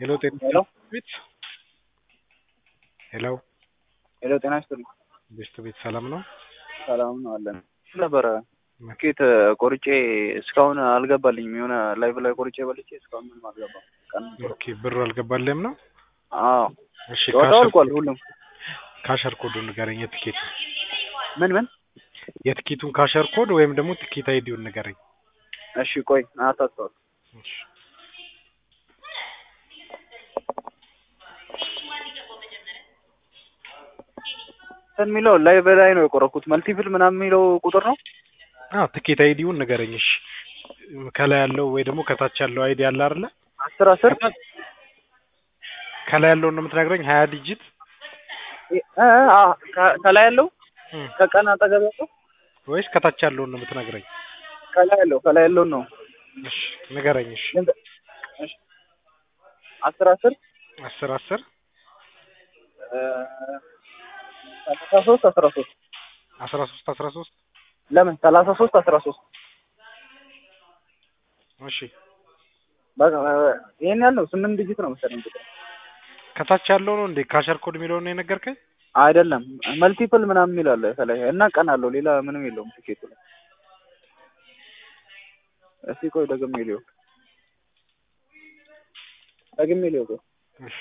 ሄሎ ጤና ሄሎ ቤት ሄሎ ሄሎ ጤና ይስጥልኝ። ቤስት ቤት ሰላም ነው? ሰላም ነው አለን ነበረ ትኬት ቆርጬ እስካሁን አልገባልኝም። የሆነ ላይቭ ላይ ቆርጬ በልቼ እስካሁን ምንም አልገባም። ቀን ኦኬ ብሩ አልገባልህም ነው? አዎ እሺ ጨዋታው አልቋል ሁሉም። ካሸር ኮዱን ንገረኝ። የትኬቱ ምን ምን? የትኬቱን ካሸር ኮድ ወይም ደግሞ ትኬት አይዲውን ንገረኝ። እሺ ቆይ አታስተዋል እሺ እንትን የሚለው ላይቭ ላይ ነው የቆረኩት። መልቲፕል ምናምን የሚለው ቁጥር ነው። አዎ ትኬት አይዲውን ንገረኝ። እሺ ከላይ ያለው ወይ ደግሞ ከታች ያለው አይዲ አለ አይደለ? አስር አስር ከላይ ያለውን ነው የምትነግረኝ? ሀያ ዲጂት እ እ አ ከ- ከላይ ያለው እም፣ ከቀን አጠገብ ያለው ወይስ ከታች ያለውን ነው የምትነግረኝ? ከላይ ያለው ከላይ ያለው ነው። እሺ ንገረኝ። እሺ ልንገ- እሺ አስር አስር አስር አስር እ ሰላሳ ሶስት አስራ ሶስት አስራ ሶስት አስራ ሶስት ለምን ሰላሳ ሶስት አስራ ሶስት እሺ በቃ ይሄን ያለው ስምንት ዲጂት ነው መሰለኝ ቁጥር ከታች ያለው ነው እንዴ ካሸር ኮድ የሚለውን ነው የነገርከኝ? አይደለም መልቲፕል ምናምን የሚል አለ ከላይ እና ቀን አለው ሌላ ምንም የለውም ቲኬቱ ላይ እስቲ ቆይ ደግሜ ሊው ደግሜ ሊው ቆይ እሺ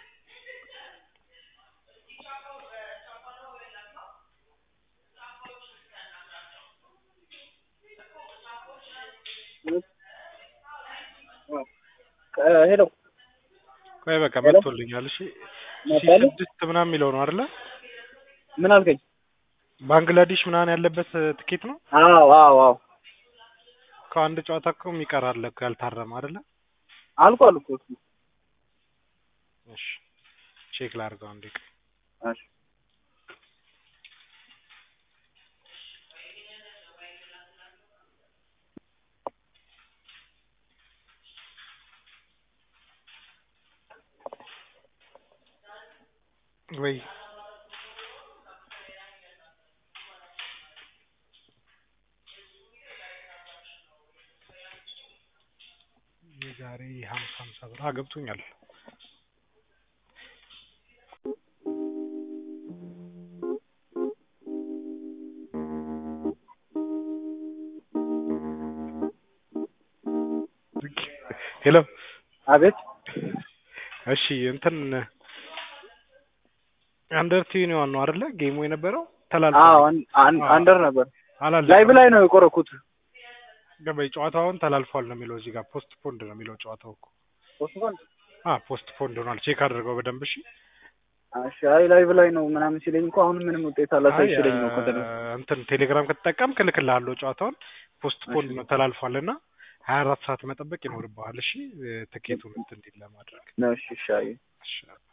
እ ሄሎ ቆይ በቃ ሄሎ? መጥቶልኛል። እሺ ሲ መጣልህ? ስድስት ምናምን የሚለው ነው አይደለ? ምን አልከኝ? ባንግላዴሽ ምናምን ያለበት ትኬት ነው። አዎ አዎ አዎ ከአንድ ጨዋታ እኮ የሚቀር አለ እኮ ያልታረመ አይደለ? አልቋል እኮ እሱ። እሺ ቼክ ላድርገው አንዴ። ቆይ። እሺ ወይ የዛሬ ሀምሳ ሀምሳ ብር አ ገብቶኛል። ሄሎ አቤት እሺ እንትን አንደር ቲዩኒዋን ነው አይደለ ጌሙ የነበረው ተላልፎ አዎ አን- አን- አንደር ነበር አላለቀም። ላይቭ ላይ ነው የቆረኩት ገባኝ። ጨዋታውን ተላልፏል ነው የሚለው እዚህ ጋር ፖስት ፖንድ ነው የሚለው ጨዋታው እኮ አ ፖስት ፖንድ ሆኗል። ቼክ አድርገው በደንብ እሺ። እሺ አይ ላይቭ ላይ ነው ምናምን ሲለኝ እኮ አሁን ምንም ውጤት አላሳይ አይ ሲለኝ ነው ከተለ እንትን ቴሌግራም ከተጠቀምክ እልክልሃለሁ ጨዋታውን ፖስት ፖንድ ነው ተላልፏል እና ሀያ አራት ሰዓት መጠበቅ ይኖርብሃል። እሺ ትኬቱን እንትን እንዲል ለማድረግ ነው እሺ እሺ አይ እሺ